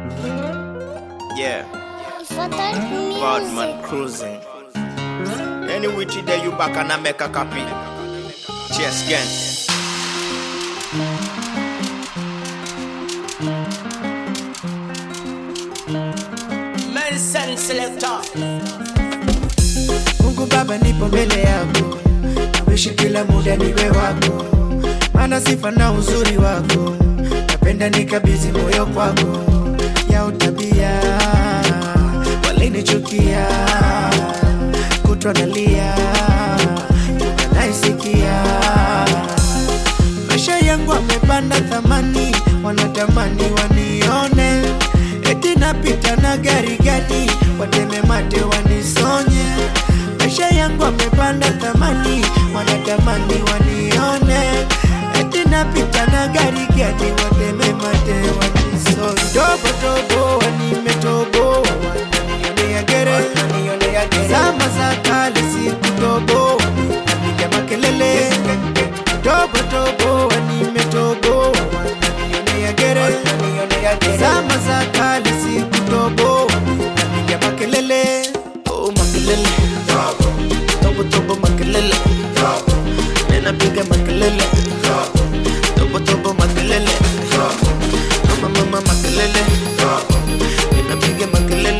Yeah, Fatal Badman music. cruising. Any which day you back and I make a copy. Cheers, gang. Medicine selector. Mungu Baba, nipo mbele yako, nawishi kila muda niwe wako, maana sifa na uzuri wako, napenda nikabidhi moyo kwako, ya utabia walinichukia, kutwa nalia, naisikia maisha yangu amepanda thamani, wanatamani wanione eti napita na gari gani, wateme mate wanisonye. Maisha yangu amepanda thamani, wanatamani wanione eti napita na gari gani, wateme mate wanisonye. Tobo tobo wanimetoboa, wananionea gere, zama za kale sikutoboa, napiga makelele tobo tobo wanimetoboa, wananionea gere, zama za kale sikutoboa, napiga makelele oh makelele tobo tobo makelele ninapiga makelele tobo tobo makelele mama mama makelele ninapiga makelele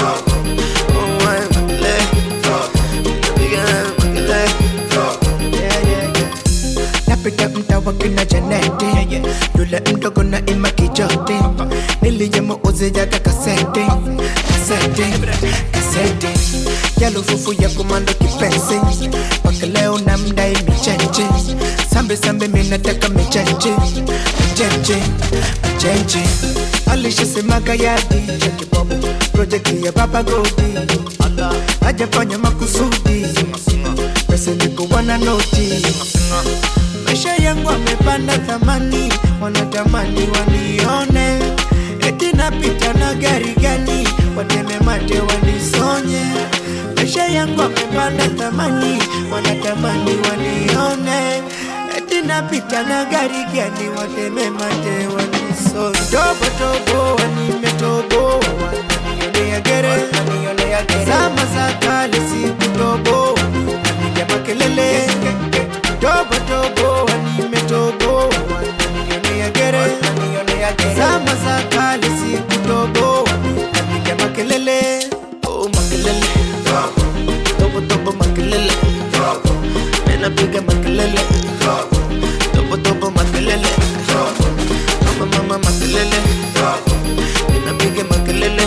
oh my makelele ninapiga makelele yeah yeah yeah napita mta wa kina Janeti yule mdogo na ima kijote niliyemuuzijaga kasete kasete kasete yalufufu ya kumando kipenzi mpaka leo na mdai micheche sambe sambe minataka micheche micheche micheche alishasemaga yadi ya kibobo projekti ya baba godi hajafanya makusudi pesa nikuwa na noti maisha yangu amepanda thamani, wanatamani wanione eti napita na gari gani, wateme mate wanisonye. Maisha yangu amepanda thamani, wanatamani wanione eti napita na gari gani, wateme mate wanisonye. Tobo tobo wanimetoboa, wananionea gere, zama za kale sikutoboa, napiga makelele tobo tobo wanimetoboa, wananionea gere, zama za kale sikutoboa, napiga makelele oh makelele tobo tobo makelele ninapiga makelele tobo tobo makelele mama mama makelele ninapiga makelele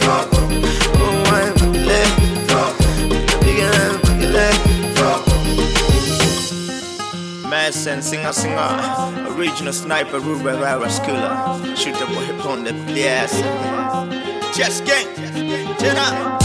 oh my makelele ninapiga makelele Madsen, singer, singer. Original sniper, Ruben Rivera, skiller. Shoot the boy upon the yes. Cheers, gang. Turn up.